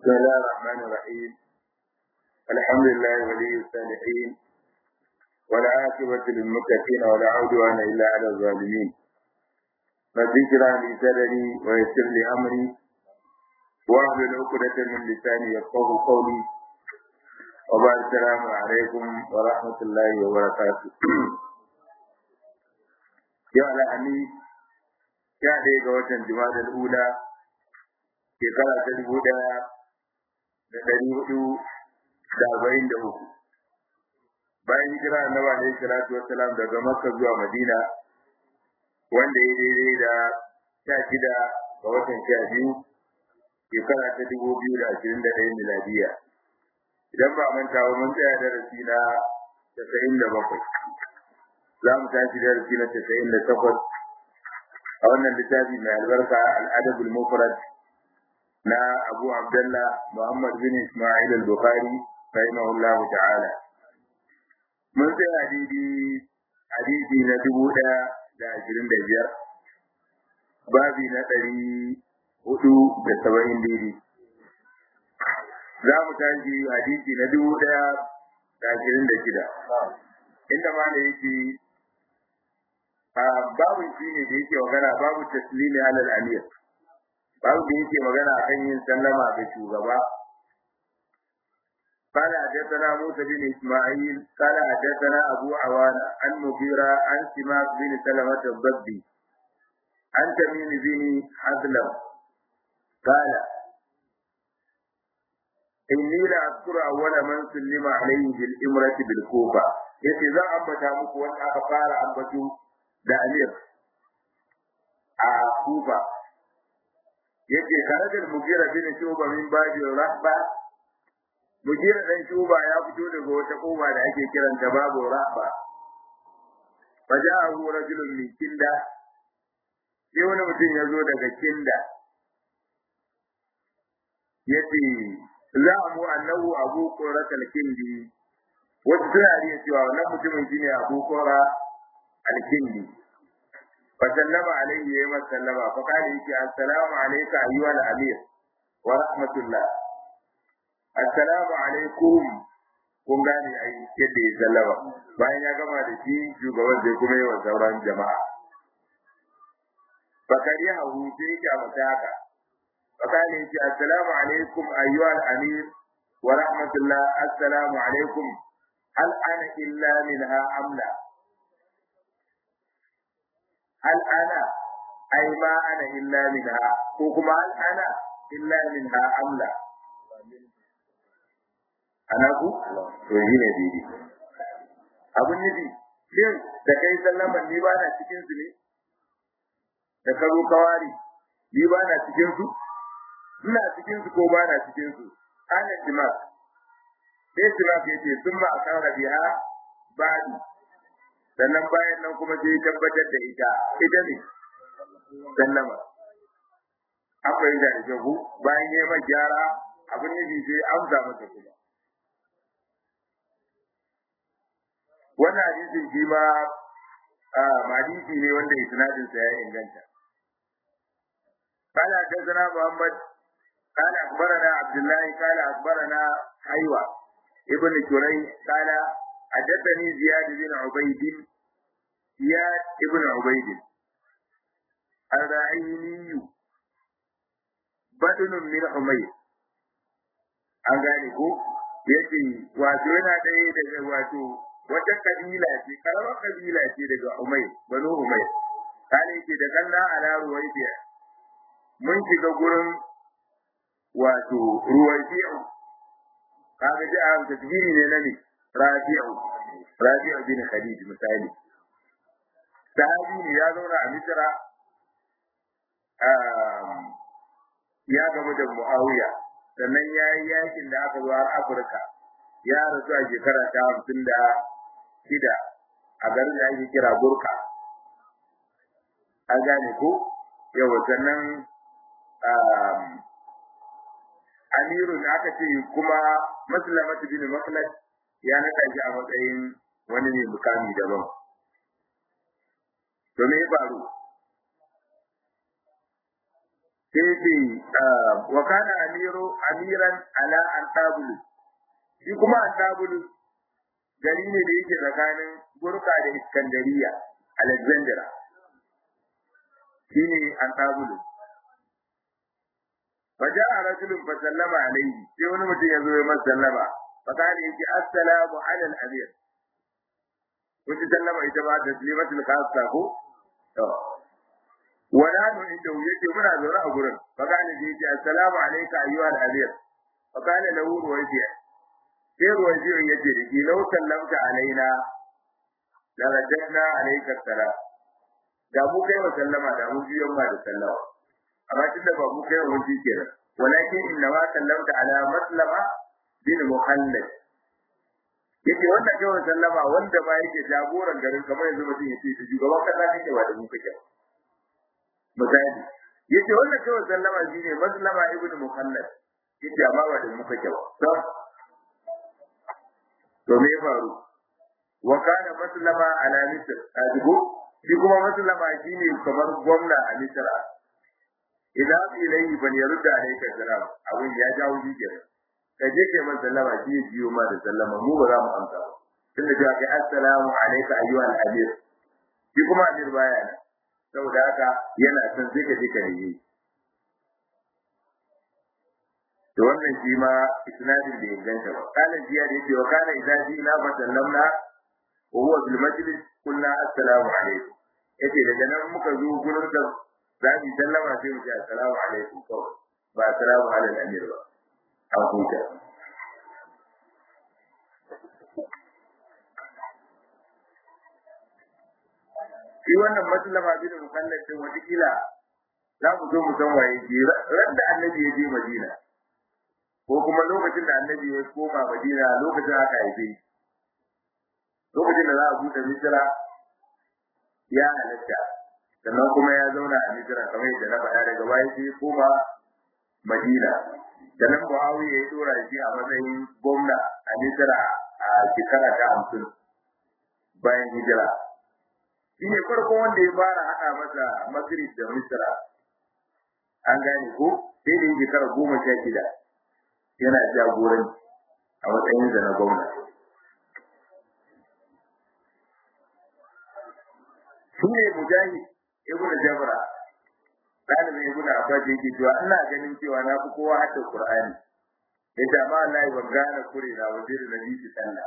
بسم الله الرحمن الرحيم الحمد لله ولي الصالحين والعاقبة للمتقين ولا عدوان إلا على الظالمين رب اشرح لي صدري ويسر لي أمري واحلل عقدة من لساني يفقه قولي وبعد السلام عليكم ورحمة الله وبركاته يا لأني يا ديك وطن جماد الأولى shekara ta dubu ɗaya da ɗari hudu da arba'in da uku bayan hijira annabi alaihi salatu wassalam daga makka zuwa madina wanda ya daidai da sha shida ga watan sha biyu shekara ta dubu biyu da ashirin da ɗaya miladiya idan ba manta ba mun tsaya darasi na casa'in da bakwai za mu tashi darasi na casa'in da takwas a wannan littafi mai albarka al'adabul mufrad na Abu Abdullah Muhammad bin Ismail al-Bukhari rahimahullah ta'ala mun sai hadisi hadisi na dubu ɗaya da ashirin da biyar babi na ɗari hudu da saba'in daidai za mu tashi hadisi na dubu ɗaya da ashirin da shida inda ma da yake babu shi ne da yake magana babu taslimi alal amir babu da yake magana akan yin sallama ga shugaba قال حدثنا موسى بن اسماعيل قال حدثنا ابو عوانة عن مغيرة عن سماك بن سلمة الضبي عن تميم بن حزلم قال إني لا أذكر أول من سلم عليه بالإمرة بالكوفة yace zan ambata muku wanda aka fara ambato da Amir a Kufa yake karajar mugira bin shuba min baji rahba mugira dan shuba ya fito daga wata koba da ake kiranta babu rahba fajahu rajulun min kinda sai wani mutum ya zo daga kinda yace za'amu annahu abu quratul kindi wata suna riya cewa wannan mutumin shine abu qura al-kindi فسلم عليه يوم سلم فقال يجي السلام عليك أيها الأمير ورحمة الله السلام عليكم kun gane a yadda ya sallama bayan ya gama da shi shugaban zai kuma yi wa sauran jama'a bakari hahu sai yake a mata haka fakali yake assalamu alaikum ayyuha al-amir wa rahmatullah assalamu alaikum hal ana illa minha amla hal ana ai ma ana illa minha ko kuma hal ana illa minha amla ana ku to yi ne didi abun nufi shin da kai sallaman ni ba na cikin su ne da ka zo kawari ni ba na cikin su ina cikin su ko ba na cikin su ana simak sai simak yace sun ma akara biha ba'di sannan bayan nan kuma sai tabbatar da ita ita ne sallama akwai da jahu bayan ya mai gyara abin nufi sai amsa masa kuma wannan hadisin shi ma hadisi ne wanda isnadin sa ya inganta قال حدثنا محمد قال اخبرنا عبد الله قال اخبرنا حيوه ابن شريح قال حدثني زياد بن عبيد زياد بن عبيد الرعيني بدن من حمير an gane ko yace wato yana ɗaya daga wato wata kabila ce karamar kabila ce daga Umayr banu Umayr kana yake da kanna ala ruwaibiya mun shiga gurin wato ruwaibiya kaga ji a tasbiri ne na ne rabi'u rabi'u bin khalid misali sahabi ne ya zauna a misra ya gama da muawiya sannan ya yi yakin da aka zo har afirka ya rasu a shekara ta hamsin da shida a garin da ake kira burka an gane ko yawa sannan amirun aka ce kuma maslamatu bin makhlad ya naɗa shi a matsayin wani ne mukami daban. To me ya faru? sai ce wa kana amiru amiran ala antabulu shi kuma antabulu gari ne da yake tsakanin burka da iskandariya alexandria shine antabulu فجاء رجل فسلم عليه sai wani mutum ya zo ya masa sallama fakali yake assalamu ala al-amir kun sallama ita ba da taslimatul khassa ko to wala nu inda yake muna zaune a gurin fakali yake assalamu alayka ayyuha al-amir fakali lahu ruwaji sai ruwaji yace da ki law sallamta alaina la rajadna alayka salam da mu kai wa sallama da mu biyan ma da sallama amma tunda ba mu kai wa ji kenan walakin inna ma sallamta ala maslama bin muhallad yake wanda kai wa sallama wanda ba yake jagoran garin kamar yanzu mutum yace ta shugaban kasa ne ba da mu kake misali yace wanda kai wa sallama shine maslama ibn muhallad yace amma ba da mu kake ba to to me faru wa kana maslama ala misr ajibu shi kuma maslama shine kamar gwamna a misra idan ilayhi ban yarda alayka salam abin ya jawo jikin ka je kai man sallama shi ya biyo ma da sallama mu ba za mu amsa ba tunda cewa kai assalamu alayka ayyuhal amir shi kuma amir baya nan saboda haka yana son sai ka je ka yi to wannan shi ma isnadin da inganta ba kana jiya da yake wa kana idan ji na fa sallamna wa huwa bil majlis qulna assalamu alaykum yace daga nan muka zo gurin da za mu sallama sai mu ce assalamu alaikum kawai ba assalamu ala al-amir ba an huta shi wannan maslama bin mukallaf din wata kila za mu zo mu san waye ke ran da annabi ya je madina ko kuma lokacin da annabi ya koma madina lokacin aka haife lokacin da za a buɗe misira ya halatta sannan kuma ya zauna a Misra kamar yadda na faɗa daga baya sai koma Madina da nan Muawiya ya dora shi a matsayin gwamna a Misra a shekara ta hamsin bayan hijira shi ne farkon wanda ya fara haɗa masa Maghrib da Misra an gane ko sai da shekara goma sha shida yana jagoranci a matsayin na gwamna shi ne mujahid ibn jabra dalibin ibn abbas yake cewa ina ganin cewa na fi kowa hadda qur'ani yace amma Allah ban gane kure na wajen da nabi sallah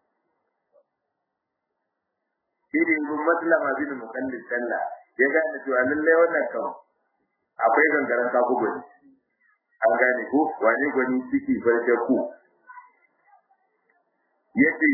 shi ne ibn maslama bin mukallid sallah ya gane cewa lallai wannan kan akwai gangaren kafu gwani an gane ko wani gwani ciki farce ku yace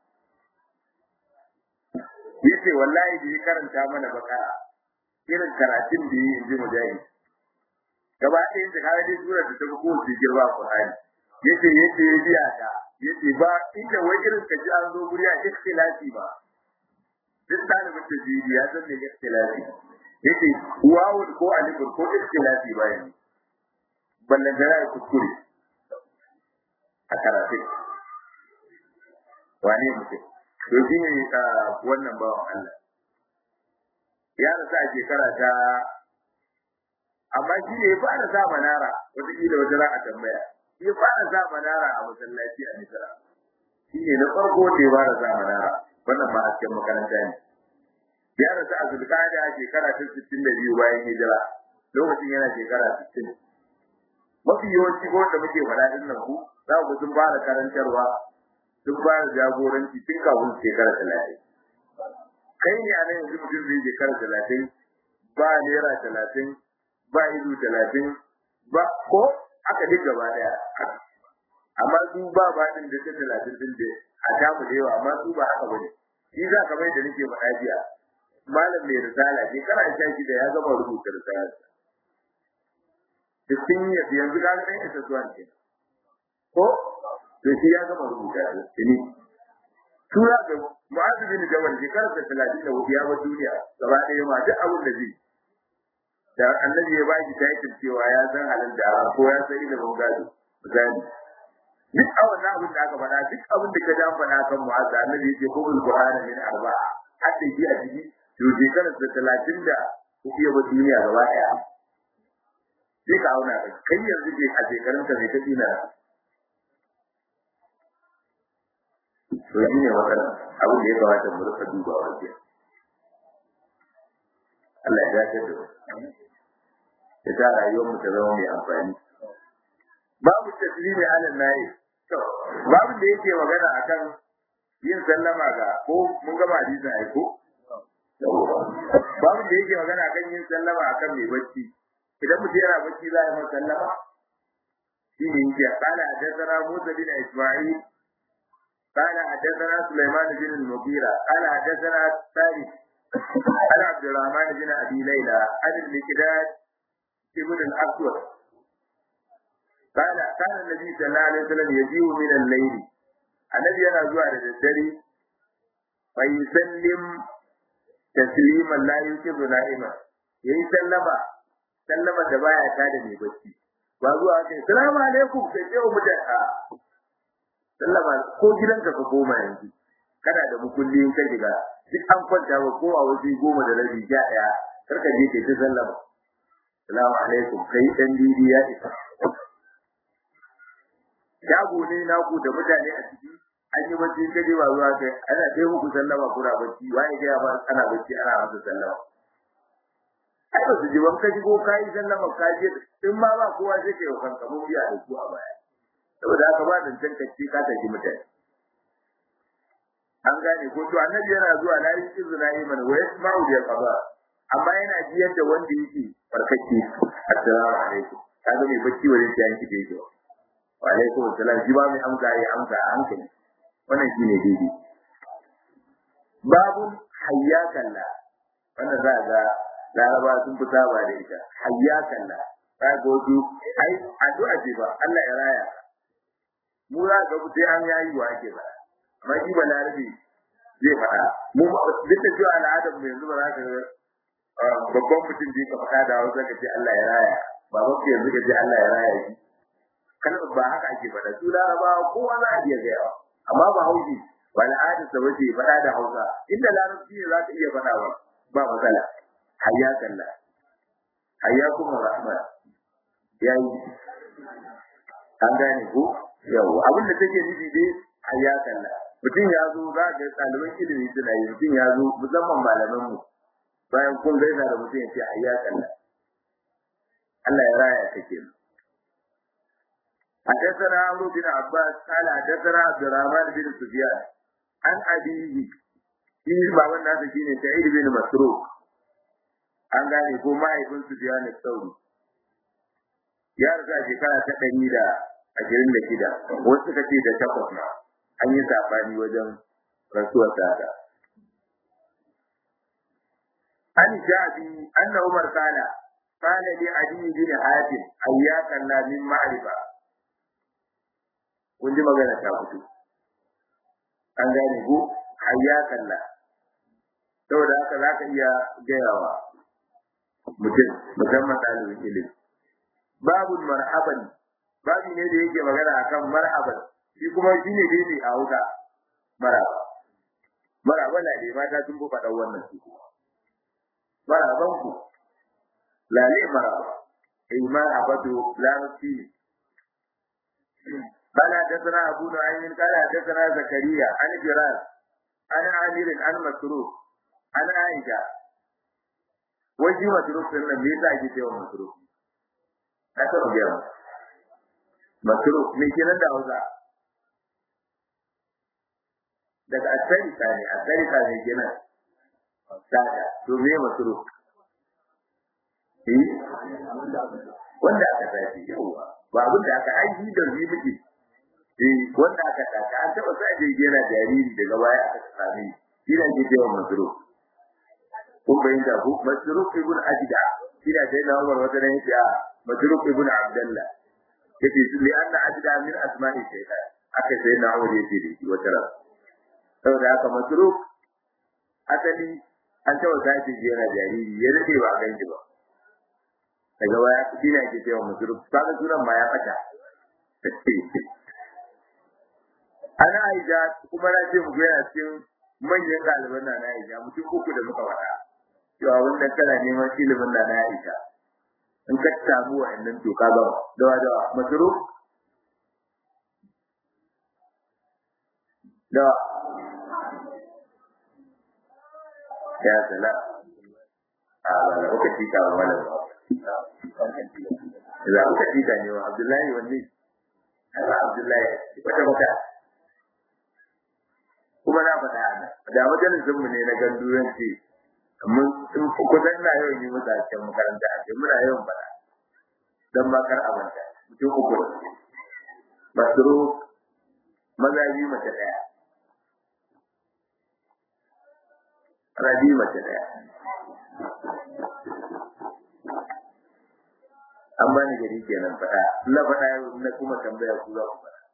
yace wallahi da ya karanta mana bakara irin karatun da yi inji mujahid gaba ɗaya yin jikara dai sura da ta fi kowace girma a Qur'ani yace yace ya biya ta yace ba inda wai irin ka ji an zo guri a ikhtilafi ba duk ɗalibin da jiri ya san me ikhtilafi yace wawun ko alifun ko ikhtilafi ba yanzu ballan da ya kuskure a karatun wane mutum to shi ne wannan bawan Allah ya rasu a shekara ta amma shi ne ya fara sa manara wataƙila wata za a tambaya ya fara sa manara a masallaci a Misra shi ne na farko da ya fara sa manara wannan ma hasken makaranta ne ya rasu a zulkada a shekara ta sittin da biyu bayan hijira lokacin yana shekara sittin mafi yawanci ko da muke faɗa ɗin nan ku za ku sun fara karantarwa sun fara jagoranci tun kafin shekara talatin kai ne a nan yanzu mutum zai shekara talatin ba naira talatin ba ido talatin ba ko aka duk gaba daya amma su ba baɗin da ta talatin din da a damu da yawa amma su ba haka bane shi za ka mai da nake faɗa jiya malam mai risala shekara sha shida ya gama rubuta risala cikin yanzu ka ga ɗan isa zuwa ke ko to shi ya gama rubuta shi tura ga mu'azu bin jabal shekarar da talatin da hudu ya bar duniya gaba ɗaya ma duk abin da zai da annabi ya baki taitin cewa ya san halin da ko ya san ilimin gado misali duk a wannan abin da aka faɗa duk abin da ka ja faɗa kan mu'azu annabi yake ko bil qur'ani min arba'a hatta yi a ciki to shekarar da talatin da hudu ya bar duniya gaba ɗaya sai ka auna ka kai yanzu ke a shekarun ka mai ta tsina to shi ne wannan abin da ya kamata mu rika dubawa ke Allah ya dace da ya sa rayuwar mu ta zama mai amfani babu taslimi ala nayi to babu da yake magana akan yin sallama ga ko mun gama hadisin ai ko babu da yake magana akan yin sallama akan mai bacci idan mutum yana bacci za a yi masa sallama shi ne yake qala hadathana Musa bin Isma'il qala hadathana Sulaiman bin al-Mughira qala hadathana Tariq عن عبد الرحمن بن ابي ليلى عن المقداد ابن الاسود قال كان النبي صلى الله عليه وسلم يجيء من الليل النبي yana zuwa da daddare fa yusallim tasliman la yukibu na'ima yayi sallama sallama da baya ta da mai bacci ba zuwa kai assalamu alaikum sai ce mu da sallama ko gidanka ka koma yanzu kana da mukulli in ka shiga duk an kwanta ba ko a waje goma da rabi ja daya karka je kai ta sallama assalamu alaikum kai dan didi ya isa shago ne naku da mutane a ciki an yi bacci ka je ba zuwa kai ana kai muku sallama kuna bacci wani ga ba ana bacci ana masa sallama ai ba su ji ban ka shigo ka yi sallama ka je in ma ba kowa sai kai wa kanka mun biya da ku a baya saboda haka ba zancen kacce ka tafi mutane an gane ko to annabi yana zuwa la yi izina iman wa yasma'u bi qada amma yana ji yadda wanda yake farkake assalamu alaikum kaga mai bacci wurin ta yanki da yake wa alaikum assalam ji ba mai amsa ya amsa a hankali wannan shine daidai babu hayyakalla wannan za ga laraba sun fi saba da ita hayyakalla ta ga wasu ai addu'a ce ba Allah ya raya mu za ga sai an yayi wa ake ba amma shi ba larabi zai faɗa mu duk da cewa al'adar mu yanzu ba za ka ga babban mutum da ka faɗa da hausa ka ce Allah ya raya ba ba yanzu ka ce Allah ya raya shi kalmar ba haka ake faɗa su larabawa kowa za a iya gayawa amma ba haushi ba al'adar sa wace faɗa da hausa inda larabci ne za ka iya faɗa ba ba matsala hayya kalla hayya kuma rahman yayi an gane ko yawa abin da take nufi dai hayya kalla mutum ya zo za ga ɗaliban ilimi suna yi mutum ya zo musamman malaman mu bayan kun gaisa da mutum ya ce hayya kalla Allah ya raya ka kenan حدثنا عمرو بن عباس قال حدثنا عبد الرحمن بن سفيان عن أبيه shi baban nasa shine Sa'id bin Masruq an gane ko mahaifin Sufyan al-Thawri ya riga shekara ta ɗari da ashirin da shida wasu suka ce da takwas ma an yi sabani wajen rasuwar tata an jabi anna Umar kana kana li Ali bin Hatim ayyakan la min ma'rifa kun ji magana ta fito an gane ko ayyakan la saboda haka za ka iya gayawa mutum musamman ɗalibin ilimi babu marhaban babu ne da yake magana akan marhaban shi kuma shi ne daidai a hauka maraba maraba na ne mata sun fi faɗa wannan su kuma maraban ku lale maraba eh maraba to larabci ne قال حدثنا أبو نعيم قال حدثنا زكريا عن فراس عن عامر عن مسروق عن عائشة وجه مسروق سنة ليس أجي تيوم مسروق أتى رجال مسروق من كنا دعوة daga asarika ne asarika ne kenan sada to me masruf eh wanda aka tafi yawa ba abin da aka aiki da zai muke eh wanda aka tafi an taba sa je yana jariri daga baya aka same shi ne ke cewa masruf ko bayin da ko masruf ibn ajda ina sai na Umar wata ne ya masruf ibn abdullah yace li anna ajda min asma'i shaytan aka sai na Umar yace da shi wata ran saboda haka masruf asali an taba sa je yana jariri ya rike ba ganji ba daga baya shi ne ake cewa masruf kaga sunan ma ya fata ana aisha kuma na ce muku yana cikin manyan ɗaliban na na aisha mutum uku da muka faɗa cewa wannan kana neman ilimin na na aisha in ka samu wa'annan to ka gama dawa dawa masuru da ya sala a wala kuka tika wa wala za kuka tika ne wa abdullahi wanne Allah abdullahi wata wata kuma na faɗa ana da majalisin mu ne na ganduranci mun kusan na yawan yi musu a cikin makaranta a muna yawan faɗa don makar abanta mutum uku masoro maza biyu mace ɗaya rabi mace ɗaya an bani gari kenan faɗa na faɗa na kuma tambaya ku za ku faɗa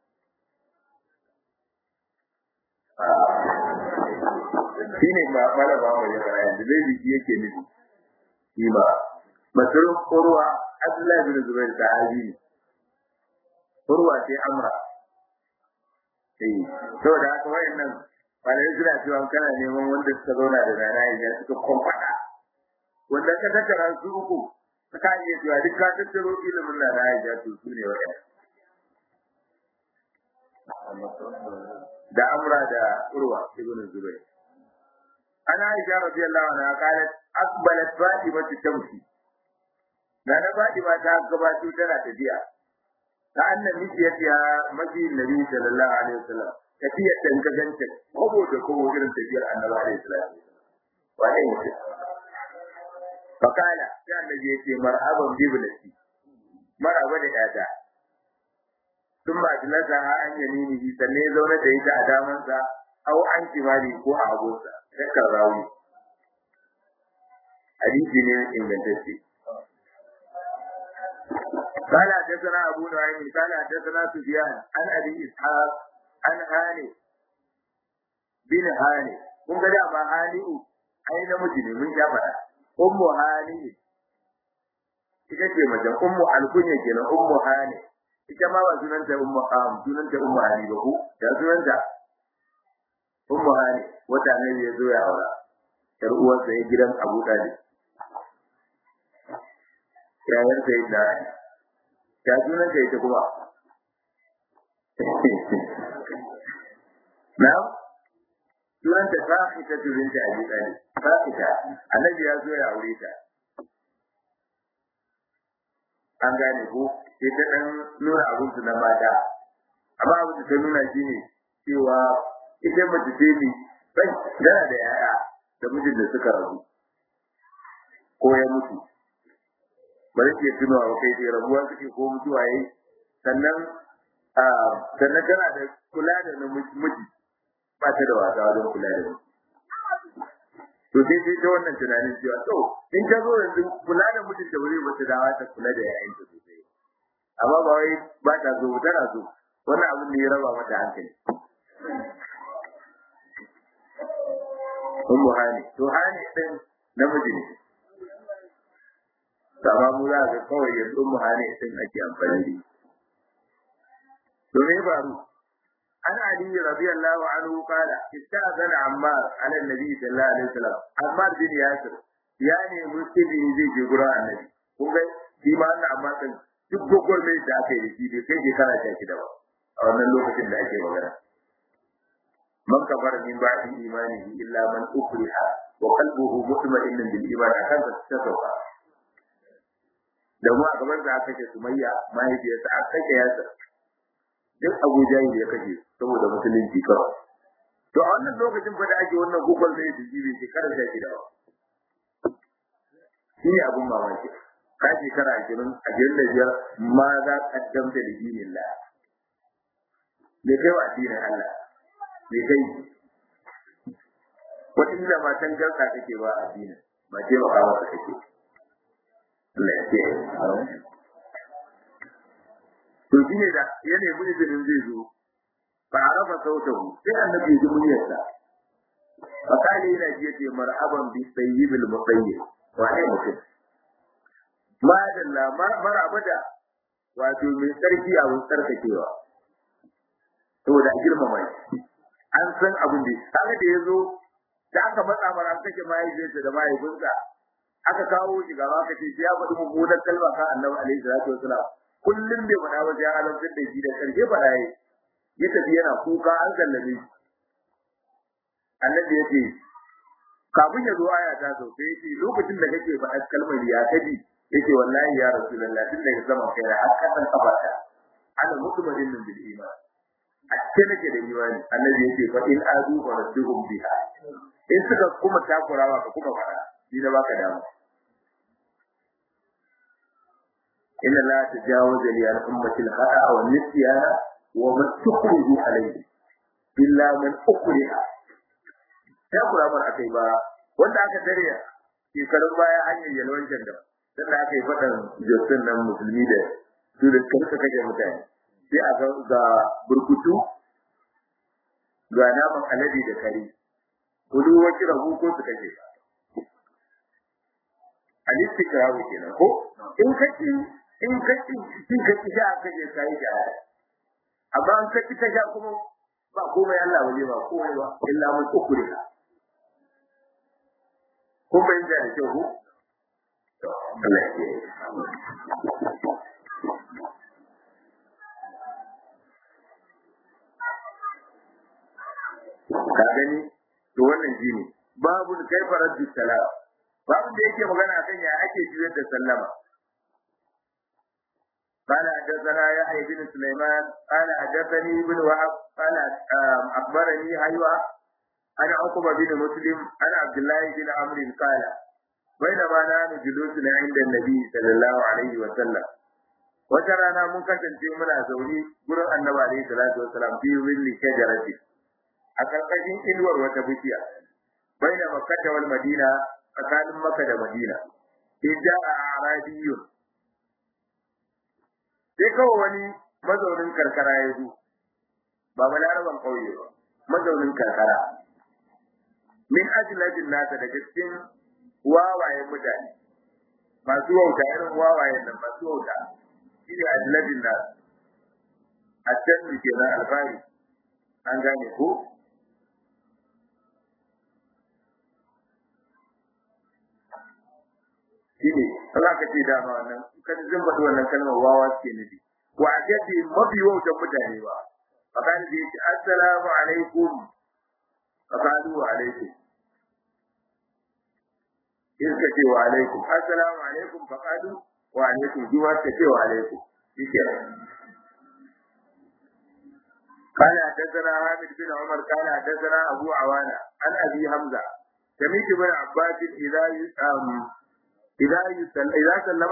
shi ne ma mara ba mu yana yanzu zai biki yake nufi shi ma masarin kurwa abdullahi bin zubair sahabi ne kurwa sai amra eh saboda haka wayannan malai suna cewa kana neman wanda suka zauna da rana ya suka kwamfada wanda ka tattara su uku ka iya cewa duk ka tattaro ilimin na rana ya to su ne waɗanda da amra da urwa ibn zubair ana aisha radiyallahu anha qalat aqbalat fatima tamshi da na fatima ta gabato tana tafiya ta annabi ya ya maji nabi sallallahu alaihi wasallam tafiyar da ka ganta kobo da kobo irin tafiyar annabi alaihi salam wa ai mutum fakala sai annabi ya ce marhaban biblati marhaba da yata sun ba tilasa ha an yamini bi sanne zaune da ita a damansa au an kimali ko a hagunsa shakkar rawi hadisi ne ingantacce قال حدثنا أبو نعيم قال حدثنا سفيان عن أبي إسحاق عن هاني بن هاني kun ga dama hani'u ai namiji ne mun ja fada ummu hani ita ce mace ummu alkunya kenan ummu hani ita ma ba sunanta ummu am sunanta ummu hani ba ko da sunanta ummu hani wata ne ya zo ya aura yar uwar sa ya gidan Abu Talib yayar sa ita ya sunanta ita kuma na sunanta Fahita binti Abi Talib Fahita annabi ya zo ya aure ta an gane ko sai ta dan nuna abin su na mata amma abin da ta nuna shine cewa ita mace ce ne bai tana da yaya da mijin da suka rabu ko ya mutu bari ke tunawa ba kai dai rabuwa suke ko mutuwa yayi sannan a sannan tana da kula da namiji ba ta da wasa wajen kula da miji to sai sai ta wannan tunanin cewa to in ta zo yanzu kula da mutum da wuri wata dawa ta kula da yayanta sosai amma ba wai ba ta zo tana so wannan abin da ya raba mata hankali ummu hani to hani din namiji ne to amma mu za ga kawai yanzu ummu hani din ake amfani da to me faru عن علي رضي الله عنه قال استأذن عمار على النبي صلى الله عليه وسلم عمار بن ياسر يعني مسلمي zai je gurin annabi kun ga shi ma wannan amma kan duk gogor mai da aka yi shi bai kai shekara sha shida ba a wannan lokacin da ake magana man kafara min ba'di imanihi illa man ukriha wa qalbuhu mutma'innun bil iman akan ta sauka da mu a gaban da aka ce sumayya mahaifiyarsa aka kashe yasir duk Abu Jahil ya kashe saboda musulunci kawai. To a wannan lokacin fa da ake wannan gugul da yake jibi shekara sha shida ba. Shi ne abun mamaki. Ka shekara ashirin ashirin da biyar ma za ka damta da dinin la. Bai kai wa addinin Allah. Bai kai. Wata ila matan garka kake ba addinin. Ba ce ba kawo ka kake. Allah ya ce. to shi ne da ya nemi izinin zai zo fa arafa sautahu sai annabi ya ji muryarsa fa kale yana ji yace marhaban bi sayyibil mutayyib wa ne mutum ma dalla marhaba da wato mai sarki a wurin sarkakewa saboda a girmama shi an san abin da kaga da yazo da aka matsa mara an kake mahaifiyarsa da mahaifinsa aka kawo shi gaba ka ce ya faɗi mummunar kalma kan annabi alaihi salatu wasalam kullum bai faɗa ba sai an rantsar da shi da karshe faɗa yayi ya tafi yana kuka an sallame shi annabi ya ce kafin ya zo aya ta sau sai yace lokacin da kake faɗa kalmar ya kaji yace wallahi ya rasulullah tun daga sama kai da har kasan kafata ana mutumin min bil iman a cikin nake da imani annabi yace fa in adu wa radduhum biha in suka kuma takurawa ka kuma fara shi da baka damu inna la tajawaza li al ummati al khata wa nisyana wa ma tuqridu alayhi illa man ukriha takura mar akai ba wanda aka dare shekarun baya hanyar yalwan janda dan da aka yi fadan josin nan musulmi da su da karka kake mutane sai a ga ga burkutu ga naman alade da kare kudu wacce rabu ko su kake alistikrawu kenan ko in kaci in kaci in kaci da aka je kai da amma an kaci ka sha kuma ba komai Allah waje ba komai ba illa mun ukure ko bai da kyau ko to Allah ya ka gani to wannan shine babu kaifa raddu salam babu da yake magana akan ya ake juyar da sallama قال حدثنا يحيى بن سليمان قال حدثني ابن وهب قال اخبرني ايوه عن عقبه بن مسلم عن عبد الله بن عمرو قال بينما نحن جلوس عند النبي صلى الله عليه وسلم wata rana mun kasance muna zaune gurin annabi alaihi salatu wasalam fi willi shajarati a karkashin inuwar wata bishiya baina makkah wal madina tsakanin makka da madina idda a arabiyyun sai kawai wani mazaunin karkara ya zo ba balaraban kauye ba mazaunin karkara min ajlajin nasa daga cikin wawayen mutane masu wauta irin wawayen nan masu wauta shi ne ajlajin nasa a can da ke na alfahari an gane ko shi ne za ka ce dama wannan kan zan faɗi wannan kalmar wawa suke nufi wa ajadi mafi wautan mutane ba fakan da yake assalamu alaikum faqalu wa alaikum in ka ce wa alaikum assalamu alaikum faqalu wa alaikum duwa ka ce wa alaikum shike قال حدثنا حامد بن عمر قال حدثنا ابو عوانه عن ابي حمزه سمعت بن عباس اذا إذا يسل إذا سلم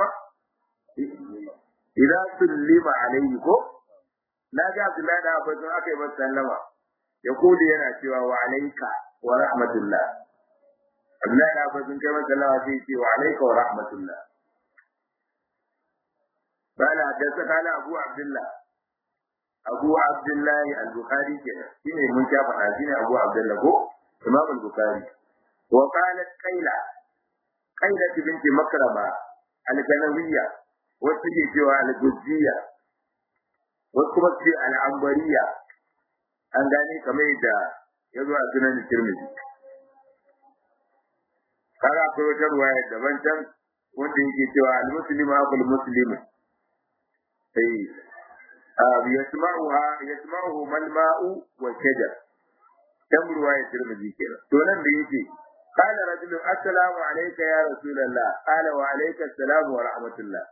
إذا سلم عليه ko na ga Abdullahi da Abbas aka yi masa sallama ya kuli yana cewa wa alayka wa rahmatullah Abdullahi da Abbas kai masa sallama sai ce wa alayka wa rahmatullah bala da kana Abu Abdullah Abu Abdullah al-Bukhari kenan shine mun sha faɗa shine Abu Abdullah ko Imam al-Bukhari wa qalat Qaila Qaila binti Makrama al-Ganawiyya wasu ke cewa al-Guzziya wasu kuma ce al-Ambariya an gane kamar yadda ya zo a sunan Tirmidhi kaga akwai wata ruwaya daban can wanda yake cewa al-muslimu aqul muslimu sai yasma'uha yasma'uhu mal ma'u wa shajar dan ruwaya Tirmidhi kenan to nan da yake قال رجل السلام عليك يا رسول الله قال وعليك السلام ورحمة الله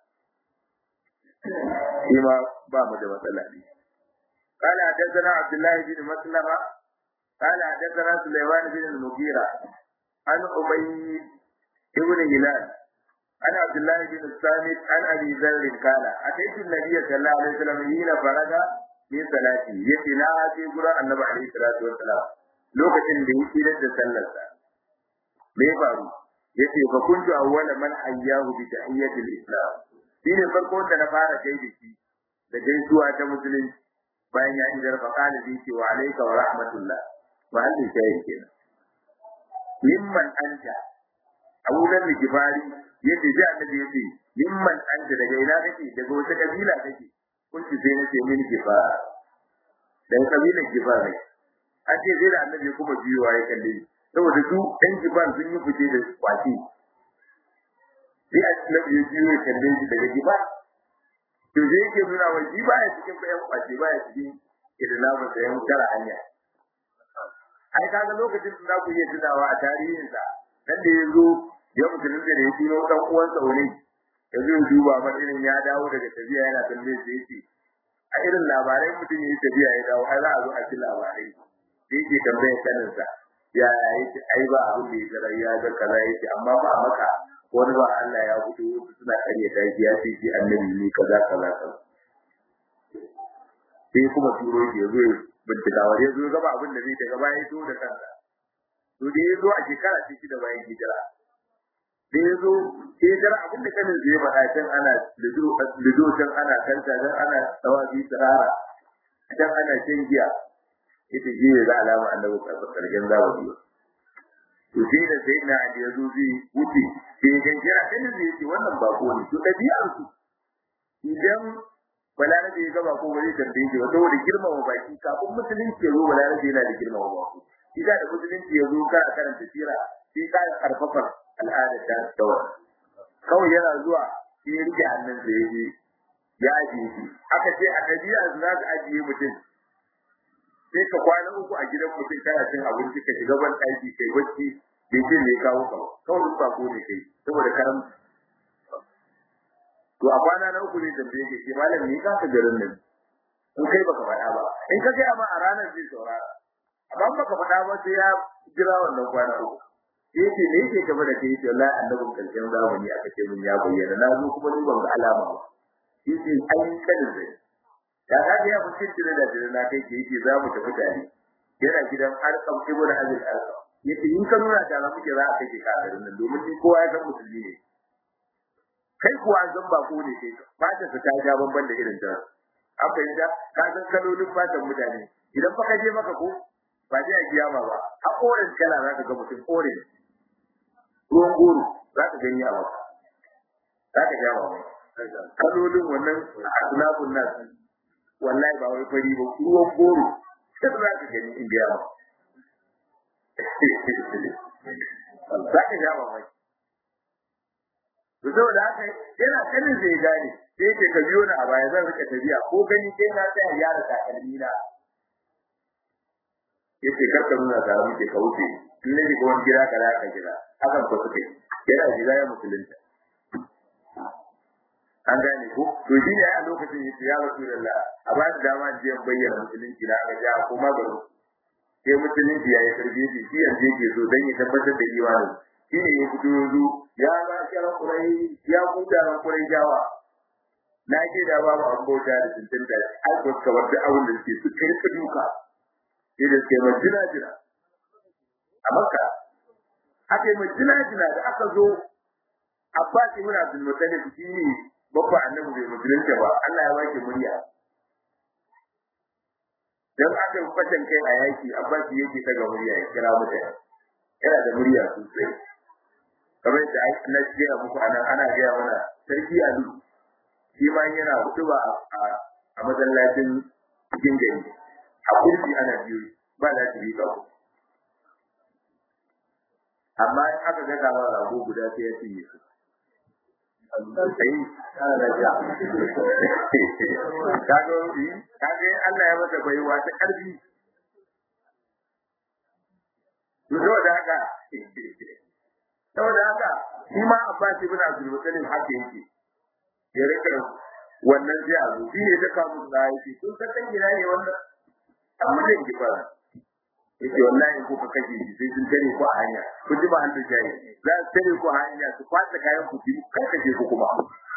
فيما باب ده مثلا قال حدثنا عبد الله بن مسلمة قال حدثنا سليمان بن المغيرة عن أبي بن هلال عن عبد الله بن الصامت عن أبي ذر قال أتيت النبي صلى الله عليه وسلم حين فرغ من صلاته يتنا في قرآن النبي عليه الصلاة والسلام lokacin da yake da sallarsa me ya faru yace fa kuntu awwala man hayyahu bi tahiyyatil islam shine farko da na fara kai da shi da gaisuwa ta musulunci bayan ya idar fa kana bi ce wa alayka wa rahmatullah wa hal shayi kenan mimman anta Abu Dharr Gifari yace ji annabi yace mimman anta daga ina kake daga wata kabila kake kunci sai nace min gifara daga kabilar gifar ne an ce sai da annabi kuma biyowa ya kalle ni saboda su ɗan jiban sun yi fice da kwaci sai a cikin ya jiyo ya kalle shi daga giba to zai yake nuna wa shi baya cikin bayan kwace baya cikin idinamu da yan tara hanya ai kaga lokacin da ku iya tunawa a tarihinsa dan da ya zo ya musulun da ya tuno dan uwansa wani ya zo duba ma irin ya dawo daga tafiya yana tambaye shi yake a irin labarai mutum yayi tafiya ya dawo ai za a zo a ci labarai sai yake tambaye saninsa ya yake ai ba abin da ya tsara ya ga kaza yake amma ba maka wani ba Allah ya fito wasu suna karya daji ya ce shi annabi ne kaza kaza kaza sai kuma turo shi ya zo ya bincika wa ya zo gaba abin da zai daga baya zo da kansa to da ya zo a shekara ce da bayan hijira da ya zo hijira abin da kanin zai faɗa can ana lido can ana kanta can ana tawazi tsirara can ana shan giya ita shi ne za alama annabi karshen zamani to sai da sai na da ya zo zai wuce sai ya jira kanin zai ce wannan bako ne to ɗabi'ar su idan balarabe ya gaba ko ba zai tambaye shi ba saboda girmama baki kafin musulunci ya zo balarabe yana da girmama baki idan da musulunci ya zo kana karanta sira sai ka karfafa al'adar ta dawa kawai yana zuwa sai ya rike hannun da ya je ya ajiye shi aka ce a ɗabi'a za ka ajiye mutum sai ka kwana uku a gidan mutum kana cin abinci ka shiga ban ɗaki kai bacci bai ce ne kawo ka kawai duk bako ne kai saboda karamci to a kwana na uku ne tambaye ke ce malam ni ka garin nan in kai baka faɗa ba in ka gaya ma a ranar zai saurara amma baka faɗa ba sai ya jira wannan kwana uku sai yake me yake gaba da kai wallahi annabin karshen zamani aka ce mun ya bayyana na zo kuma ni ban ga alama ba yace ai kanin zai ya ga ya mutum tire da tire na kai ke yake za mu tafi tare yana gidan arkam ibnu azil arkam yace in ka nuna ta muke za a kai ka garin nan domin ni kowa ya san musulmi ne kai kuwa zan ba ko ne kai fata ta ta ja banban da irin ta an fahimta ka san kalolin fatan mutane idan fa ka je maka ko ba je a kiyama ba a orange kala za ka ga mutum orange ruwan goro za ka gani a maka za ka ja maka kalolin wannan asnafun nas wallahi ba wai fari ba ruwan goro sai za ka gani in biya maka za ka ja maka to saboda haka yana kanin zai gane sai yake ka biyo ni a baya zan rika tafiya ko gani sai na tsaya yara takalmi na yace kar ka nuna tare muke ka wuce in ne ga wani gida kaza ka gida hakan ko suke yana gida ya musulunta an gane ko to shi ne a lokacin yace ya rasulullah a ba da dama je bayyana musulunci na ga ja ko magaro sai musulunci ya yi karbi shi yanzu yake so dan ya tabbatar da imanin shi ne ya fito yanzu ya ba kiran kurai ya kuda ran kurai jawa na ce da babu an bauta da tuntun da ai ko ka bar da abin da suke su kai ka duka sai da ke majina jina a makka ake majina jina da aka zo abbas ibn abdul muttalib shi ne babba annabi bai musulunta ba Allah ya baki murya dan aka fatan kai a yaki abbas yake daga murya ya kira mutane yana da murya sosai kamar da na ce a muku anan ana gaya mana sarki alu shi ma yana hutuba a masallacin cikin gari a kurji ana biyu ba za su yi kawo amma in aka ga kama rago guda sai ya cinye su sai kana da ja kaga kaga Allah ya masa baiwa ta karfi saboda haka saboda haka shi ma Abbas ibn Abdul Muttalib haka yake ya rika wannan zai azu shi ne ta kawo da yake sun san dan gida ne wannan amma da ki fara yake wallahi ko ka kashe shi sai sun tare ku a hanya ku ji ba an da jayi za su tare ku a hanya su kwata kayan ku ki kar kashe ku kuma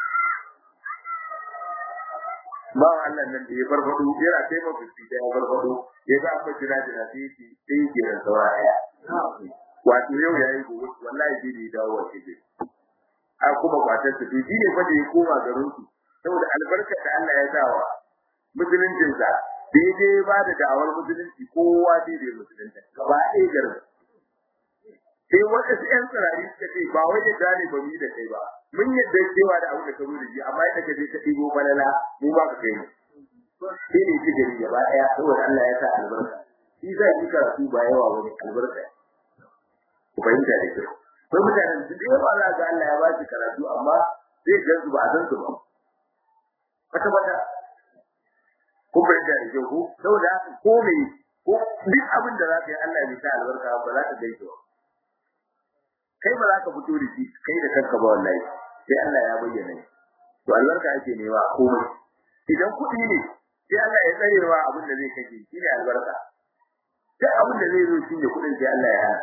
ba Allah nan da ya farfado yana taimaka shi da ya farfado ya ga amma jira jira sai yake sai yake da sauraya wato yau yayi gobe wallahi sai da dawo wace ce a kuma kwatar su shi ne fa da ya koma garin su saboda albarkar da Allah ya dawa musuluncin sa daidai ba da da'awar musulunci kowa daidai musulunta gaba ɗaya garin sai wanda su ƴan tsirari suka ce ba wai da gane ba mu da kai ba mun yadda cewa da abu da ka zo da shi amma yadda ka je ka ɗigo balala mu ba ka kai mu sai ne shi gari gaba ɗaya saboda Allah ya sa albarka shi zai yi karatu ba yawa wani albarka ku fahimta da kyau ko mutanen su da yawa za ga Allah ya ba su karatu amma zai ga su ba a san su ba kwata kwata ko bai da rike ku saboda haka ko me ko duk abin da za ka yi Allah bai sa albarka ba za ka gaishe ba kai ba za ka fito da shi kai da kanka ba wallahi sai Allah ya bayyana to albarka ake nema komai idan kuɗi ne sai Allah ya tsare wa abin da zai kashe shi ne albarka sai abin da zai zo shi ne kuɗin sai Allah ya hana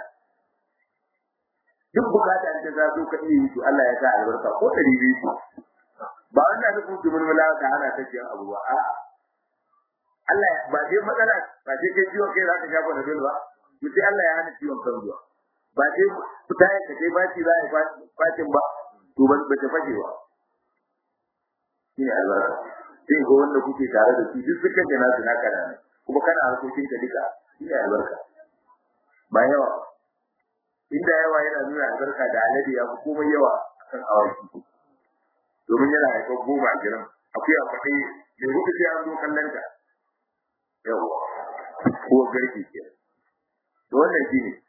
duk bukata da za zo ka iya yi to Allah ya sa albarka ko ɗari biyu ba wannan da kuma mun mulaka ana ta ciyan abu ba a'a Allah ba dai matsala ba dai kai ciwon kai za ka shafa da dole ba to sai Allah ya hana ciwon kan zuwa ba dai fita ya kace ba ci za a yi fatin ba to ba ta fashe ba shi ne albarka sai ga wanda kuke tare da su duk sukan da nasu naka da kuma kana harkokin ka duka shi ne albarka ba yawa inda yawa yana nuna albarka da alade ya fi komai yawa akan awaki domin yana haifar goma giran akwai a kwaɗe da hudu sai an zo kallon ta yawa ko garki ke to wannan shi ne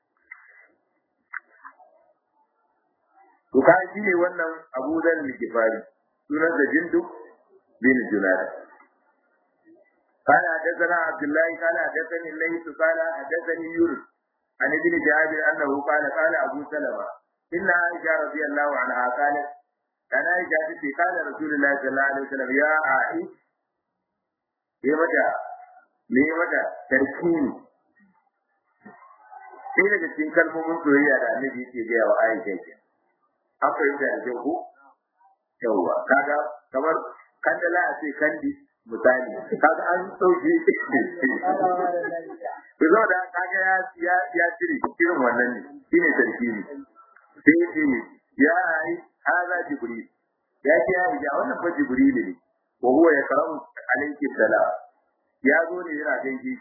to kan shi ne wannan abu zan likifari sunan da jindu bin junada قال حدثنا عبد الله قال حدثني الليث قال حدثني يونس عن ابن جابر انه قال قال ابو سلمة ان عائشة رضي الله عنها قالت كان عائشة قال رسول الله صلى الله عليه وسلم يا عائشة me mata me mata tarkini sai daga cikin kalmomin soyayya da annabi yake gaya wa Aisha ke an fahimta da kyau ko yawwa kaga kamar kandala a ce kandi misali kaga an dauke to zo da kaga ya ya ya cire irin wannan ne shine tarkini sai ce ya ai hada jibril ya ce ya ja wannan fa jibril ne wa huwa yakramu alayki salam ya zo ne yana gaishe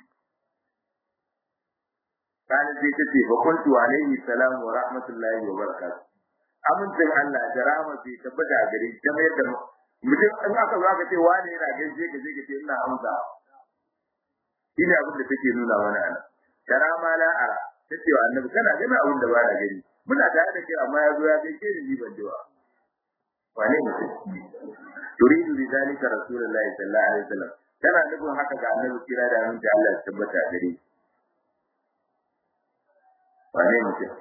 kana sai ta ce fa kuntu alayhi salam wa rahmatullahi wa barakatuh amincin Allah da rahama bai tabbata a gare shi kamar yadda mutum in aka zo aka ce wani yana gaishe ka sai ka ce ina amsa shine abin da take nuna mana ana da rama la ara tace wa annabi kana gani abin da ba na gani muna tare da kai amma ya zo ya gaishe ni ban ji ba wane mutum turidu bi zalika rasulullahi sallallahu alaihi wasallam tana nufin haka ga annabi kira da aminci Allah ya tabbata gare shi wane mutum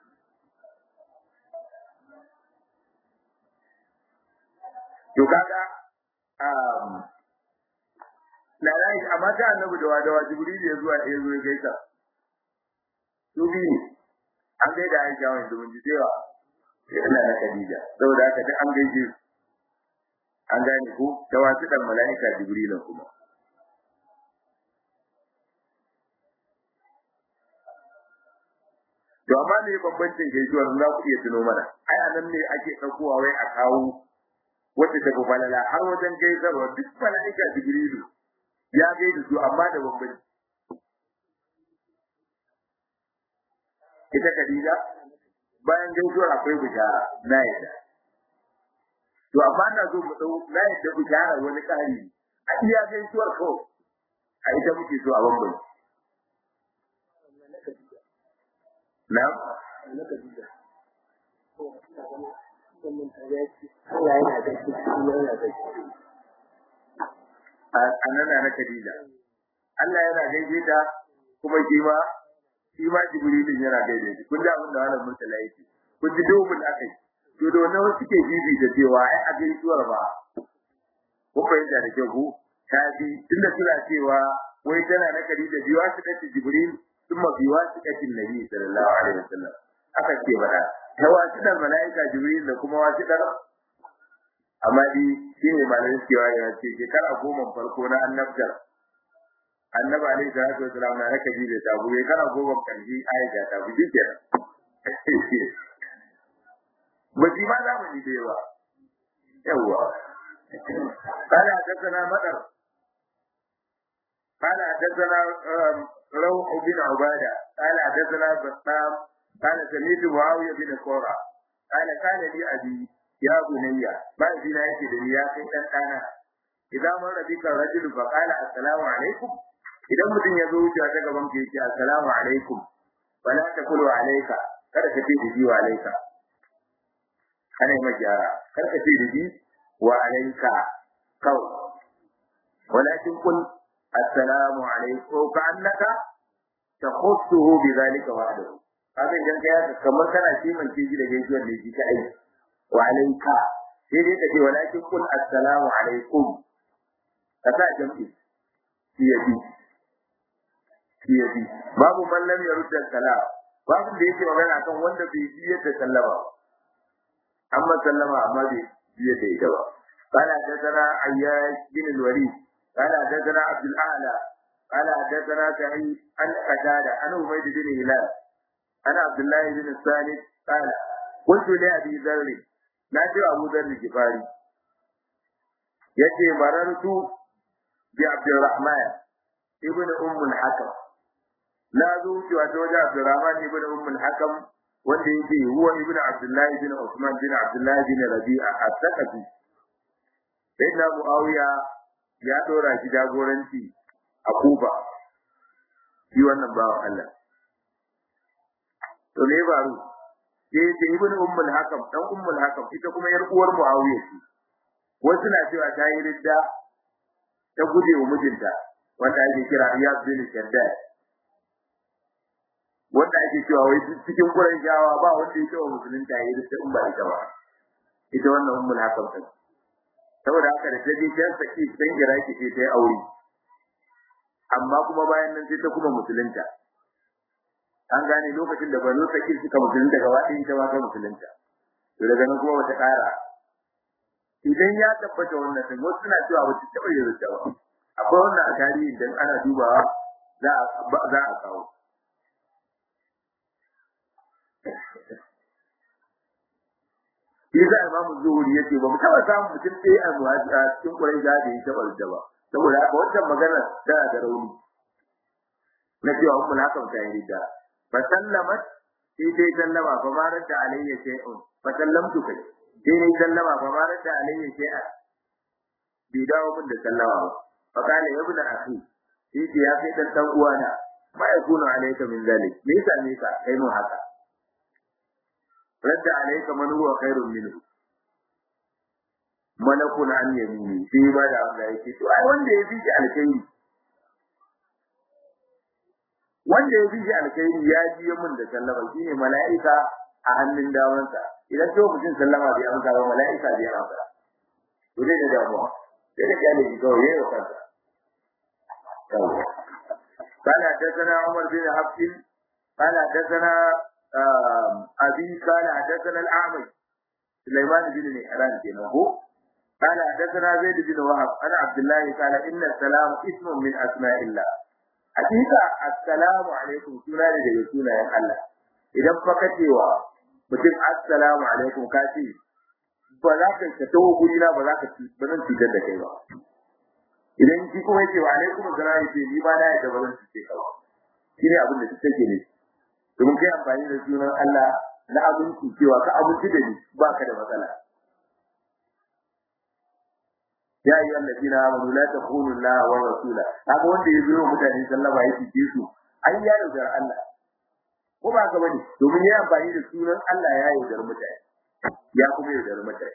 to kaga um na rai amma ta annabi da wadawa jibril ya zuwa ya zo ya gaisa su biyu an gaida Aisha wanda mun ji cewa yana da Khadija saboda haka duk an gaishe su an gane ko da wasu dan mala'ika jibril kuma to amma ne bambancin gaisuwar za ku iya tuno mana ai anan ne ake ɗaukowa wai a kawo wacce ta falala har wajen gaisarwa duk mala'ika jibrilu ya gaida su amma da bambanci ita Khadija bayan gaisuwar akwai bishara na yadda to amma na zo mu dau na yadda bishara wani kari a iya gaisuwar ko a ita muke so a bambanci na'am a nan na Khadija Allah yana gaishe ta kuma shi ma shi ma Jibrilin yana gaishe shi kun ji abin da wannan murtala yake kun ji domin akai to da wannan wasu ke bibi da cewa ai a gaisuwar ba kun fahimta da kyau ko ta bi tunda suna cewa wai tana na Khadija biwa su kace Jibril thumma biwa su kace Nabi sallallahu alaihi wasallam aka ce bada ta wasu da mala'ika Jibril da kuma wasu da amma dai shi ne malamin cewa ya ce shekara goma farko na annabtar annabi alaihi salatu wasalam na raka ji da tabu ya kara goma kanji aisha ta bu dike ba shi ma za mu ji da yawa yawa قال حدثنا مدر قال حدثنا روح بن عبادة قال حدثنا بسام قال سمعت معاوية بن قرة قال كان لي أبي ya bunayya ba shi na yake da ya kai dan dana idan mun rabi kan rajul fa qala assalamu alaikum idan mutum ya zo wuce ta gaban ka yake assalamu alaikum wala taqulu alayka kada ka ce ji wa alayka kana yi magyara kar ka ce da shi wa alayka kawai walakin kun assalamu alaikum ka annaka takhussuhu bi zalika wahdahu kaga idan kai haka kamar kana kimance shi da gaisuwar da shi kai wa alayka sai dai kace walakin kun assalamu alaikum ka sa jam'i shi yafi shi yafi babu man lam yarudda salam babu da yake magana kan wanda bai ji yadda sallama amma sallama amma bai ji yadda ita ba قال حدثنا عياش بن الوليد قال حدثنا عبد الاعلى قال حدثنا سعيد عن قتادة عن عبيد بن هلال عن عبد الله بن الثالث قال قلت لأبي ذر ناجي أبو ذر الجفاري يتي مررت بعبد الرحمن ابن أم الحكم لا ذوت وزوج عبد الرحمن ابن أم الحكم wanda yake huwa ibnu abdullahi bin usman bin abdullahi bin rabi'a at-taqafi sayyidina muawiya ya dora shi jagoranci a kufa shi wannan bawan Allah to ne baro sai ce ibnu ummul hakam dan ummul hakam ita kuma yar uwar muawiya ce wasu na cewa ta yi ridda ta guje wa mijinta wanda ake kira iyad bin shaddad wanda ake cewa wai cikin Qurayshawa ba wanda yake wa musulunta yayi da in ba ita ba ita wannan ummul hakam din saboda haka da taje ta saki dan Iraki sai ta yi aure amma kuma bayan nan sai ta kuma musulunta an gane lokacin da banu saki suka musulunta gaba ɗaya ita ma ta musulunta to daga nan kuma wata ƙara idan ya tabbata wannan din wasu suna cewa wata taɓa yin ba akwai wannan a tarihi idan ana dubawa za a za a kawo Isa Imamu Zuhuri yace ba mu taba samun mutum ɗaya a muhajira cikin Quraysh da ya taba da ba. Saboda haka wannan magana tana da rauni. Na cewa ummul hakam ta yi da. Fa sallamat sai dai sallama fa ma radda alayya shay'un. Fa sallamtu kai. Sai dai sallama fa ma radda alayya shay'an. Bai dawo min da sallama ba. Fa kana ya ibn akhi. Sai ce ya kai dan dan uwana. Ma yakunu alayka min zalik. Me yasa me ka kai mu haka? radda alayka man huwa khairun minhu malakun an yamini sai ba da Allah yake to ai wanda ya fiji alkhairi wanda ya fiji alkhairi ya ji mun da sallama shine mala'ika a hannun damansa idan to mutum sallama bai amsa ba mala'ika bai amsa to dai da damuwa sai da kyale shi kawai yayi kansa قال حدثنا عمر بن حفص قال حدثنا أبي قال حدثنا الأعمش سليمان بن مهران كنه قال حدثنا زيد بن وهب أنا عبد الله قال إن السلام اسم من أسماء الله حقيقة السلام عليكم سنة لجسونا يا الله إذا فكتوا mutum assalamu alaikum ka ce ba za ka ka tawo guri na ba za ka ci ba zan cutar da kai ba idan shi kuma yake wa alaikum assalam yace ni ba na yadda ba zan cuce ka ba shine abin da take ne domin kai amfani da sunan Allah na abinci cewa ka abinci da ni ba ka da matsala. Ya yi allazi na amanu la takunu Allah wa rasula. Haka wanda ya zo mutane sallama ya fice su an ya yaudar Allah. Ko ba ka bane domin ya amfani da sunan Allah ya yaudar mutane. Ya kuma yaudar mutane.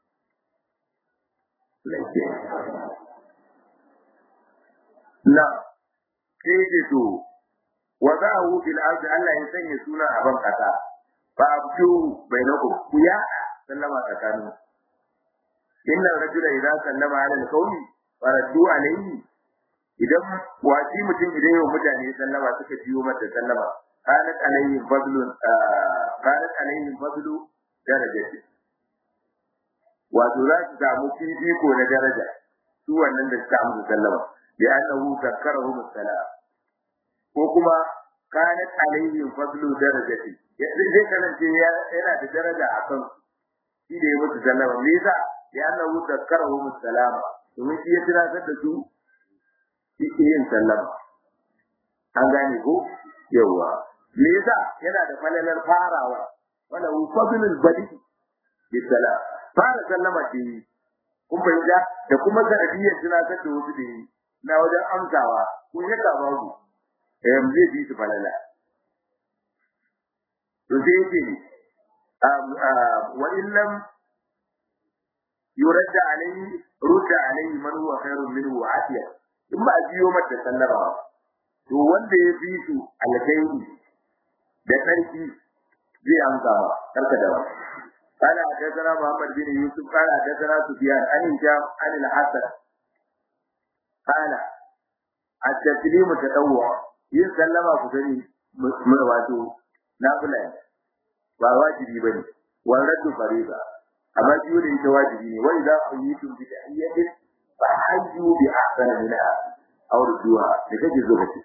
Na, sai da to wa za'ahu fil ardi Allah ya sanya suna a ban kasa fa abdu bainakum ku ya sallama tsakanin inna rajula idza sallama ala al-qawmi wa raddu alayhi idan wasi mutum idan yau mutane sallama suka jiyo mata sallama kanat alayhi fadlun kanat alayhi fadlu darajati wato za su samu fifiko na daraja su wannan da suka amsa sallama bi annahu zakkarahum salam ko kuma kanat alayhi fadlu darajati yanzu zai kasance yana da daraja a kan shi da ya mutu sallama me yasa ya annahu zakkarahu musalama domin shi ya tunatar da su yake yin sallama an gane ko yawa me yasa yana da falalar farawa wala fadlul badi bisalam fara sallama ce kun fahimta da kuma sanadiyyar tunatar da wasu da yi na wajen amsawa kun yaka babu eh zai bi su falala to sai yake ne wa in lam yurad alayhi rudda alayhi man huwa khairun minhu wa afiya in ba a biyo mata sallama to wanda ya fi su alkhairi da sarki zai amsa ba karka da ba قال حدثنا محمد بن يوسف قال حدثنا سفيان عن هشام عن الحسن قال التسليم تطوع yin sallama ku sani wato nafila ne ba wajibi bane wannan fariza amma biyu da ita wajibi ne wa idza quyitum bi tahiyyatin fa hayyu bi ahsana minha aw rudduha da kake zo kace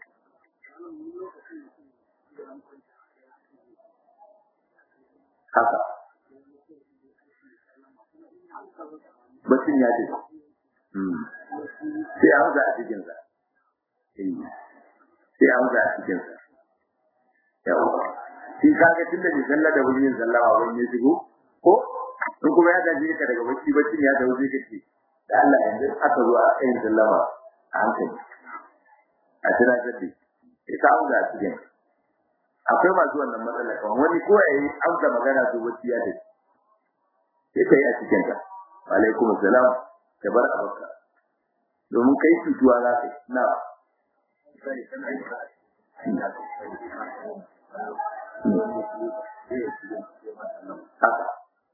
haka bacin ya ce sai an za a cikin sa sai an za a cikin sa yawa shi kaga tunda bai sallah da wani yin sallah ba wani ya shigo ko in kuma ya gaji ka daga bacci bacci ya dawo zai kace da Allah yanzu aka zo a yin sallama a hankali a tana tafi sai ka amsa a cikin akwai masu wannan matsala kan wani ko ya yi amsa magana to bacci ya tafi sai ka yi a cikin ka alaikum salam ka bar abaka domin kai cutuwa za ka yi na haka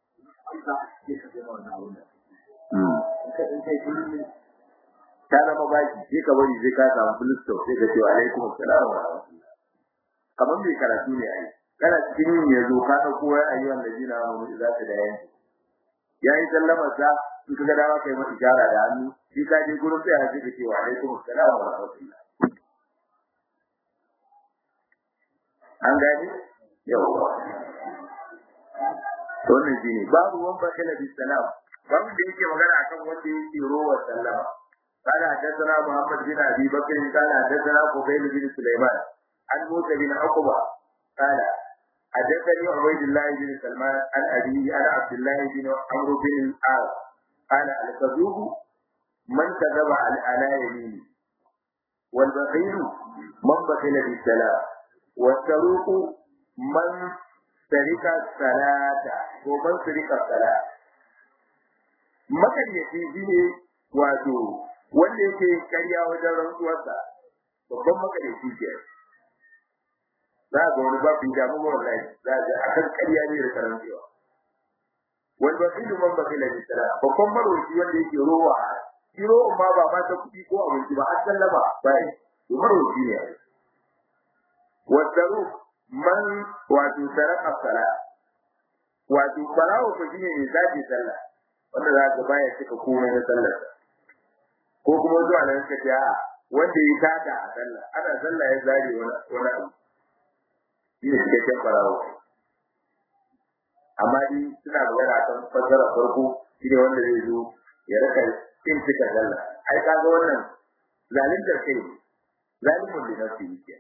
ta zama baki sai ka bari sai ka samu filisto sai ka ce wa alaikum assalam wa rahmatullah kamar mai karatu ne ai kana cikin yin ya zo ka ɗauko wai ayyuhan ladina amanu idza tadayantu yayi sallama sa in ka ga dama kai masa ishara da hannu shi ka je gurin sai sai ka ce wa alaikum assalam wa rahmatullah an gani yawa to ne shine babu wan bakala bi salam babu da yake magana akan wanda yake rowa sallama قال حدثنا محمد بن ابي بكر قال حدثنا قبيل بن سليمان عن موسى بن عقبه قال حدثني عبيد الله بن سلمان عن ابيه عن عبد الله بن عمرو بن العاص قال الكذوب من كذب على يمينه والبخيل من بخل بالسلام والسروق من سرق الصلاة ومن سرق الصلاة makaryaci shi ne wato wanda yake karya wajen rantsuwarsa babban makaryaci ke za ga wani babu damu ba wallahi za ga akan karya ne da karancewa wani ba su man ba kila bisala babban marwaci wanda yake rowa shi rowa ma ba ma ta kuɗi ko abinci ba har sallama bai to marwaci ne wasaru man wato saraka sala wato farawo ko shine ne zaki sallah wanda za ka baya cika komai na sallar ko kuma zuwa nan ka ta wanda ya tada a sallah ana sallah ya zare wani wani abu shine cikakken farawo amma ni suna magana kan fasara farko shine wanda zai zo ya raka cin cika sallah ai kaga wannan zalintar kai zalimun da nafsi yake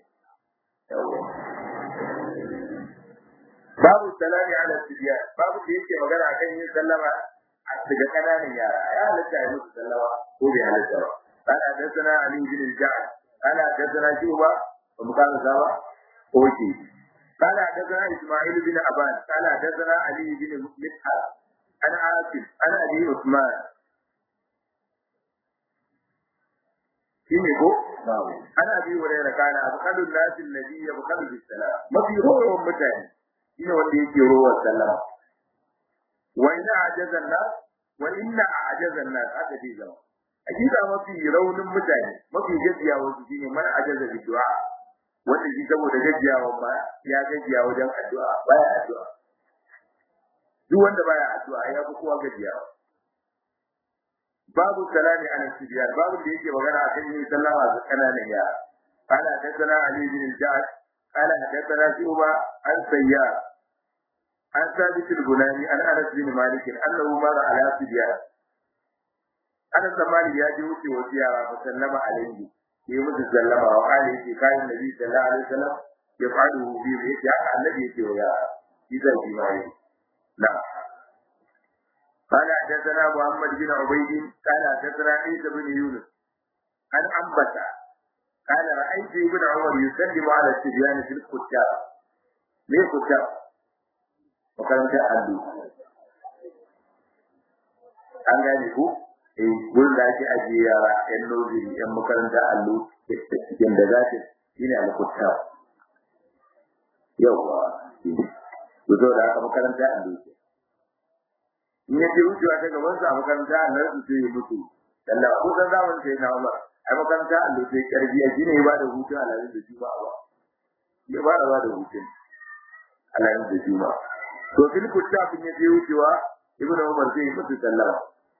babu salami ala sibiyan babu da yake magana akan yin sallama daga kananan yara ya halatta ya musu sallama ko bai halatta ba ana dasana ali bin al-ja'd ana dasana shuba ba mu kana sawa oke kana dasana isma'il bin aban kana dasana ali bin mithal ana asif ana ali usman shine ko ana bi wurin kana abqalun nas alladhi yabqalu bis salam mafi rowan mutane shine wanda yake rowan sallama wa inna ajazan nas wa inna ajazan nas aka ce zama hakika mafi raunin mutane mafi gajiya wasu shine man ajaza bi du'a wanda shi saboda gajiyawa ma ya gajiya wajen addu'a baya addu'a duk wanda baya addu'a ya fi kowa gajiyawa babu salami ala sibiyar babu da yake magana akan yin sallama ga kananan yara قال حدثنا علي بن الجعد قال حدثنا شعبة عن سيار عن ثابت البناني عن انس بن مالك انه مر على سبيان انس بن مالك يا جي وسي وسيارا فسلم عليه في مثل سلم وقال في كان النبي صلى الله عليه وسلم يفعله في بيت يا النبي يتي ويا اذا في مالك لا قال حدثنا محمد بن عبيد قال حدثنا عيسى بن يونس عن أنبتا قال رأيت ابن عمر يسلم على الصبيان في الكتاب ليه كتاب makarantar allo an gane ko eh gurin da ake ajiye yara yan noziri yan makarantar allo cikin da zafi shine alkutta yawa to to da aka makarantar allo ce in ya je wucewa ta gaban sa a makaranta allo su sai mutu Allah ko san zaman sai na Umar ai makaranta allo sai karbiya shine ya bada hutu a lalin da juma'a ba ya bada bada hutun a lalin da juma'a to fil kuttafin ya je wucewa ibnu Umar sai ya mutu sallama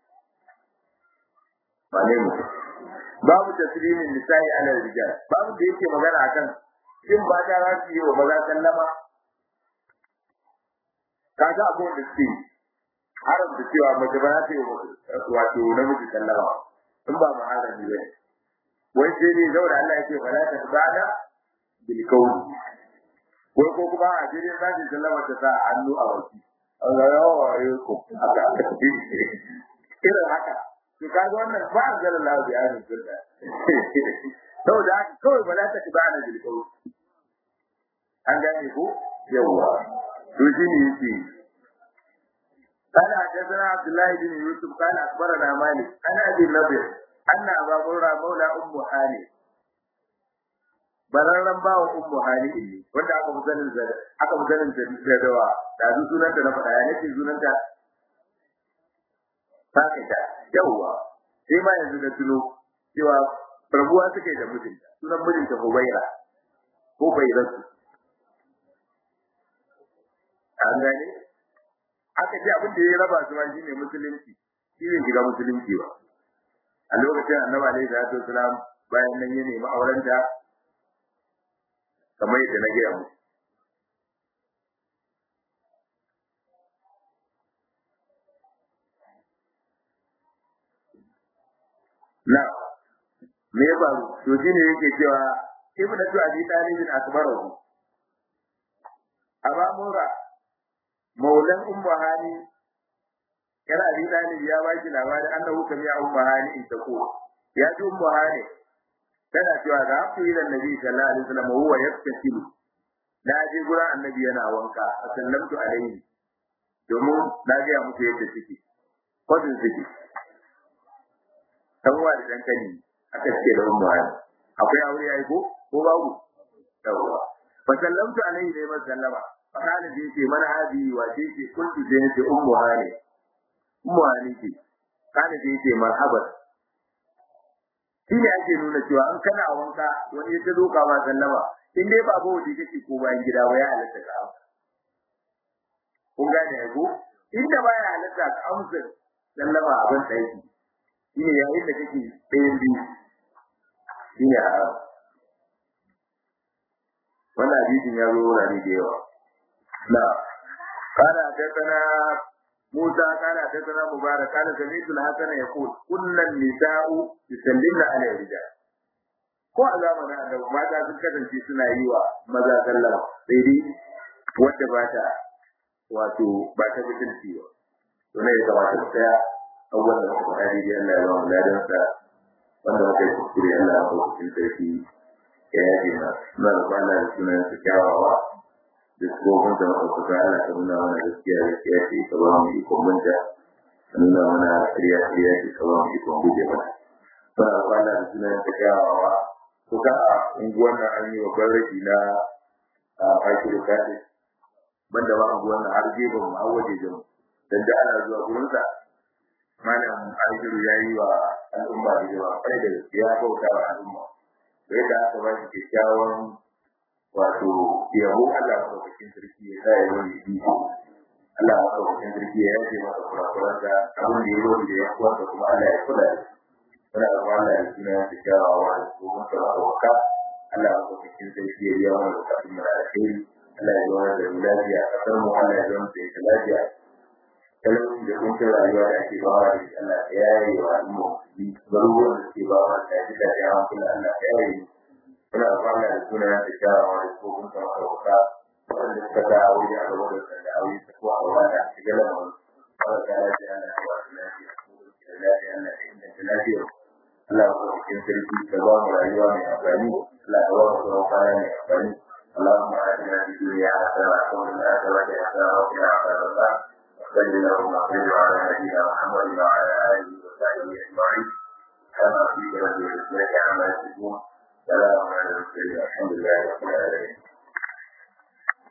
wane mutum babu taslimin nisa'i ala rijal babu da yake magana akan shin ba ta za su yi wa maza sallama kaga abun da suke haram da cewa mace ba za ta yi wato namiji sallama in ba mu harami ba wai sai dai zaura Allah ya ce fala ta bada bil qawli wai ko kuma a jirin za ta sallama ta sa hannu a waki Allah ya wa ayyukum haka irin haka to kaga wannan ba a zara Allah bi ayin sunna saboda haka kawai ba za ta ba na bil qawl an gane ko yawa to shi ne yake قال حدثنا عبد الله بن يوسف قال اخبرنا مالك عن ابي النضر ان ابا هريره مولى ام هاني bararren bawa ummu hani ne wanda aka musanin da aka musanin da dawa da su sunanta na faɗa ya nake sunanta fakita yawwa sai ma yanzu da tuno cewa rabuwa suke da mijinta sunan mijinta Hubaira ko Bairatu an gane aka ce abin da ya raba su ma shine musulunci shi ne shiga musulunci ba a lokacin annabi alaihi salatu wasalam bayan nan ya nemi aurenta kamar yadda na gaya musu na me ya faru to shine yake cewa ibnu tu abi talibin akbarahu aba mura maulan ummu hani kana abi talib ya baki labari annahu kam ya ummu hani in tako ya ji ummu hani tana cewa da ku ila nabi sallallahu alaihi wasallam huwa yaktasilu na je gurin annabi yana wanka sallamtu alaihi domin na ga muku yadda suke kodin suke uwa da dan kani aka ce da ummu hani akwai aure yayi ko ko babu yawa fa sallamtu alaihi dai man sallama fa kana bi ce mana hadi wa ce ce kuntu je ce ummu hani ummu hani ce kana bi ce marhaban shi ne ake nuna cewa an kana wanka wani ya zo ka ba sallama in dai ba bawo da kake ko bayan gida waya halatta ka amsa kun gane ai ko inda baya halatta ka amsa sallama a ban daki shi ne yayin da kake ɗayan biyu shi ne haram wannan hadisin ya zo wurare da yawa na kana حدثنا موسى قال حدثنا مبارك قال سمعت الحسن يقول كل النساء يسلمن على الرجال ko a zamanin annabi mata sun kasance suna yi wa maza sallama sai dai wanda ba ta wato ba ta mutunci ba to ne ya kamata ta tsaya abubuwan da muka faɗa daidai Allah ya ba mu ladan sa wanda muka yi kuskure Allah ya kawo cikin sarki ya yaje ma suna da kwana da sunan su kyawawa da tsohon da muka kuka Allah ta nuna mana gaskiya gaskiya ce ka ba mu ikon manta ka nuna mana ƙarya ƙarya ce ka ba mu ikon guje mana suna da kwana da sunan su kyawawa ko ka a unguwan nan an yi wa barraki na a aiki da kaɗe banda ba unguwan nan har gefen mu har waje jamu dan da ana zuwa gurinsa malam Aishiru ya yi wa al'umma da yawa kai da ya bauta wa al'umma da yadda aka ba shi kyakkyawan wato yabo Allah madaukakin sarki ya sa ya wani bi Allah madaukakin sarki ya yaje masa kurakuran da abin da ya yi da ya kuwa da kuma Allah ya kula da muna da Allah ya suna da kyawawa da su masa ma'auka Allah madaukakin sarki ya biya mana bukatun mu da alheri Allah ya zama da lafiya a kasar mu Allah ya zama da lafiya talauci da kuncin rayuwa da ake bawa da shi Allah ya yaye wa al'umma garuruwan da suke bawa da shi da ya hankula Allah ya yaye muna fama da suna da kyawawa da tsohon sama ɗauka wanda suka ga aure a gaba da sanda aure ta kuwa a wada a shiga da wani kawai ta lafiya Allah ya wasu lafiya da lafiya Allah ya inganta lafiya Allah ya kuma cikin sarki ka ba mu rayuwa mai amfani Allah ya ba mu tsawon kwana mai amfani اللهم آتنا في الدنيا حسنة وفي الآخرة عاقبتنا حسنا وقنا عذاب النار وصل اللهم وسلم على نبينا محمد وعلى اله وصحبه اجمعين كما في رب العزه عما يصفون سلام على المرسلين الحمد لله رب العالمين